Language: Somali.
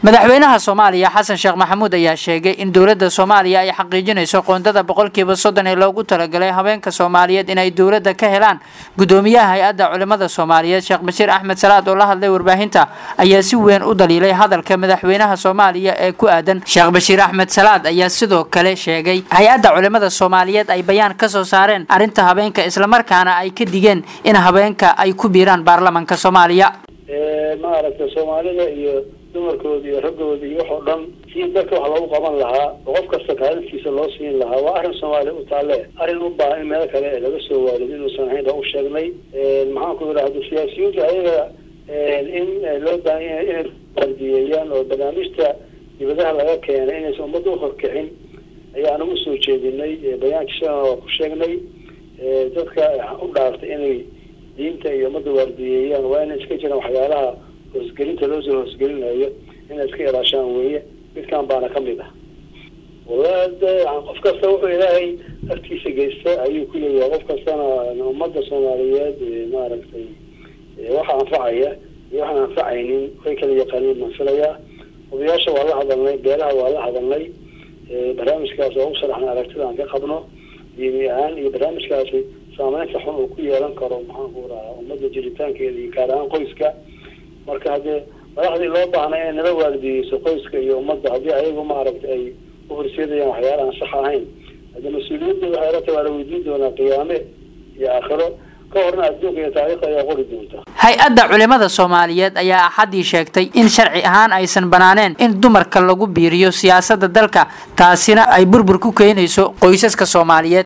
madaxweynaha soomaaliya xasan sheekh maxamuud ayaa sheegay in dowladda soomaaliya ay xaqiijinayso qoondada boqolkiiba soddon ee loogu talagalay haweenka soomaaliyeed inay dowladda ka helaan gudoomiyaha hay-adda culimada soomaaliyeed sheekh bashiir axmed salaad oo la hadlay warbaahinta ayaa si weyn u daliilay hadalka madaxweynaha soomaaliya ee ku aadan sheekh bashiir axmed salaad ayaa sidoo kale sheegay hay-adda culimada soomaaliyeed ay bayaan ka soo saareen arrinta habeenka islamarkaana ay ka digeen in habeenka ay ku biiraan baarlamanka soomaaliya maaragtay soomaalida iyo dumarkooda iyo raggooda iyo waxoo dhan si dadka wax loogu qaban lahaa oo qof kasta kaalintiisa loo siin lahaa waa arrin soomaaliya u taalle arrin u baahan in meelo kale laga soo waarido inuusan ahayn baan u sheegnay maxaan ku yidhahda siyaasiyiinta ayaga in loo baahan yahay inay waardiyeeyaan oo barnaamijta dibadaha laga keenay inaysan ummadda uhorkicin ayaan ugu soo jeedinay bayaankii shalana waa ku sheegnay dadka u dhaartay inay diinta iyo ummadda waardiyeeyaan waa inay iska jiraan waxyaalaha hoosgelinta loo soo hoosgelinayo inay iska ilaashaan weeye midkan baana kamid ah wala de qof kasta wuxuu ilaahay agtiisa geysta ayuu ku leeyahay qof kastana ummadda soomaaliyeed maaragtay waxa anfacaya iyo waxaan anfacaynin way kala yaqaaniin baan filayaa odayaasha waa la hadalnay beelaha waa la hadalnay barnaamijkaas oo u sharaxnay aragtida aan ka qabno diini ahaan iyo barnaamijkaasi saameynta xun uu ku yeelan karo maxaan ku rahaa ummadda jiritaankeeda iyo gaar ahaan qoyska marka haddee madaxdii loo baahnay inay nala waardiyeyso qoyska iyo ummadda haddii ayagu maaragtay ay u horseedayaan waxyaala aan sax ahayn hadde mas-uuliyadda waxay la tahay waa la weydiin doonaa qiyaame iyo aakhiro ka horna adduunka iyo taariikhda ayaa qori doonta hay-adda culimada soomaaliyeed ayaa axaddii sheegtay in sharci ahaan aysan banaaneen in dumarka lagu biiriyo siyaasadda dalka taasina ay burbur ku keenayso qoysaska soomaaliyeed